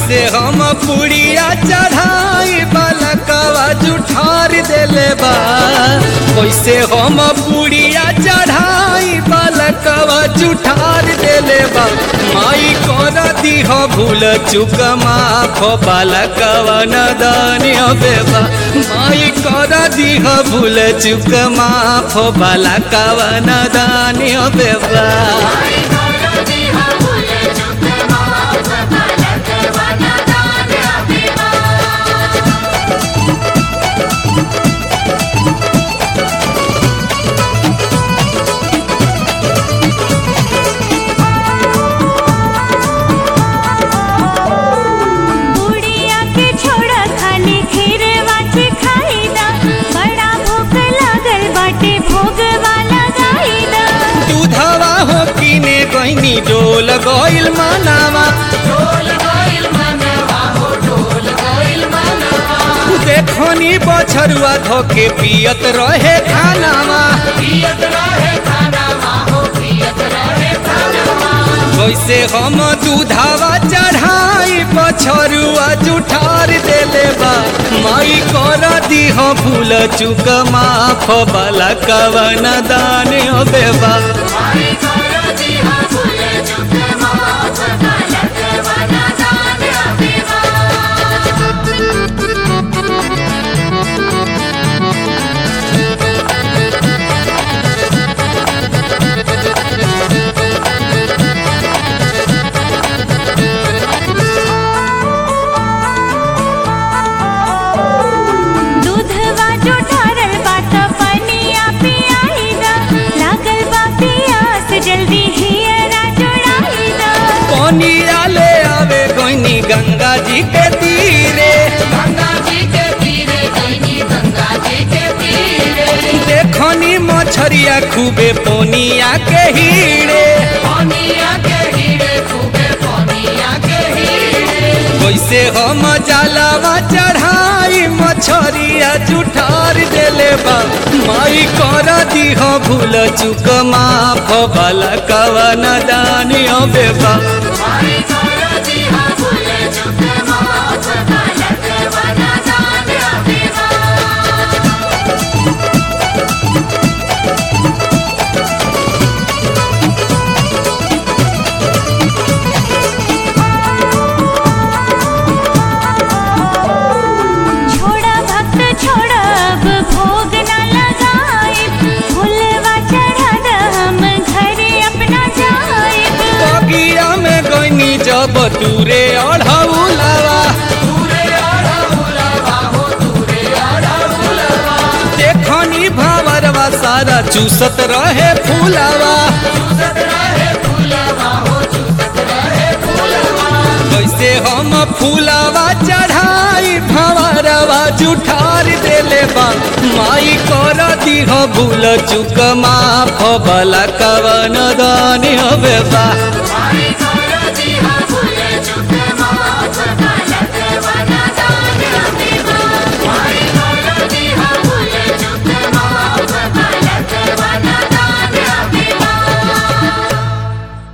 कैसे हम पुड़िया चढ़ाई बालकवा जुठार देले बा कैसे हम पुड़िया चढ़ाई बालकवा जुठार देले बा माई कर दीह भूल चुक माफ बालकवा नदानी बेबा माई कर दीह भूल चुक माफ बालकवा नदानी बेबा बुढ़िया के छोड़ा खाली खीर वाची खाईदा बड़ा भूख लागल बाटे भोग वाला गाईदा दूधवा हो किने गईनी डोल गइल मानावा देखनी बछरुआ धोके पियत रहे खानावा वैसे हम दूधावा चढ़ाई बछरुआ जुठार देले बा माई कर दीह भूल चुक माफ बाला कवन दान बेबा दूधवा जो ढारल बात पनिया पियाईदा लागल बा पियास जल्दी हियरा जोड़ाईदा पनिया ले आवे गईनी गंगा जी के तीरे देखनी मछरिया खूबे पोनिया के हीरे वैसे हम जलावा चढ़ाई मछरिया जुठार देले बा माई कर दीह भूल चुक माफ बाला कवन दानी बेबा छोड़ा भक्त छोड़ा अब भोग न लगाए फुलवा चढ़ा द हम घरे अपना जाए बगिया में गईनी जब दूरे अढ़ौलावा देखनी भावरवा सारा चूसत रहे फूलावा कैसे हम फूलावा चढ़ाई भंवरवा जुठार देले बा माई कर दीह भूल चुक माफ बला कवन दानी बेबा Bye.